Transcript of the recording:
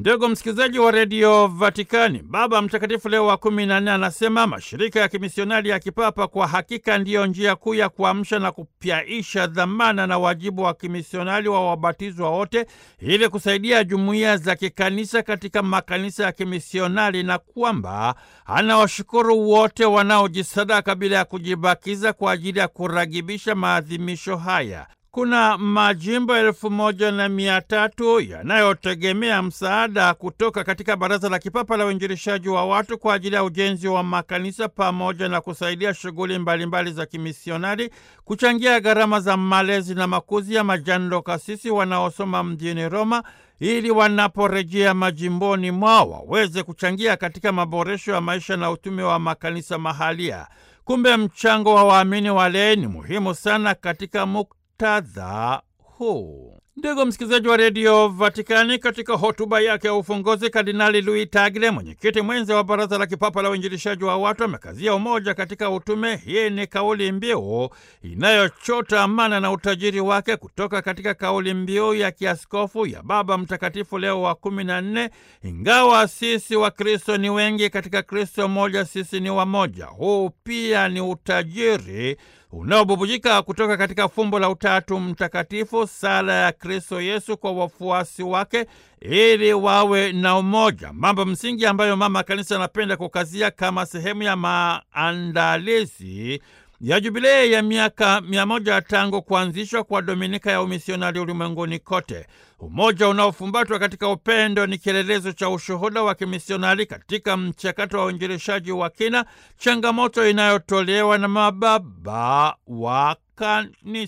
Ndugu msikilizaji wa redio Vatikani, Baba Mtakatifu Leo wa kumi na nne anasema mashirika ya kimisionari ya kipapa kwa hakika ndiyo njia kuu ya kuamsha na kupyaisha dhamana na wajibu wa kimisionari wa wabatizwa wote ili kusaidia jumuiya za kikanisa katika makanisa ya kimisionari, na kwamba anawashukuru wote wanaojisadaka bila ya kujibakiza kwa ajili ya kuragibisha maadhimisho haya. Kuna majimbo elfu moja na mia tatu yanayotegemea msaada kutoka katika Baraza la Kipapa la Uinjilishaji wa watu kwa ajili ya ujenzi wa makanisa pamoja na kusaidia shughuli mbalimbali za kimisionari, kuchangia gharama za malezi na makuzi ya majando kasisi wanaosoma mjini Roma ili wanaporejea majimboni mwao waweze kuchangia katika maboresho ya maisha na utume wa makanisa mahalia. Kumbe mchango wa waamini walei ni muhimu sana katika muktadha huu. Ndugu msikilizaji wa redio Vatikani, katika hotuba yake ya ufunguzi, Kardinali Luis Tagle, mwenyekiti mwenza wa Baraza la Kipapa la Uinjilishaji wa watu, amekazia umoja katika utume. Hii ni kauli mbiu inayochota amana na utajiri wake kutoka katika kauli mbiu ya kiaskofu ya Baba Mtakatifu Leo wa kumi na nne, ingawa sisi wa Kristo ni wengi, katika Kristo moja sisi ni wamoja. Huu pia ni utajiri unaobubujika kutoka katika fumbo la Utatu Mtakatifu, sala ya Kristo Yesu kwa wafuasi wake ili wawe na umoja, mambo msingi ambayo Mama Kanisa anapenda kukazia kama sehemu ya maandalizi ya jubilei ya miaka mia moja tangu kuanzishwa kwa Dominika ya umisionari ulimwenguni kote. Umoja unaofumbatwa katika upendo ni kielelezo cha ushuhuda wa kimisionari katika mchakato wa uinjilishaji wa kina, changamoto inayotolewa na mababa wa kanisa.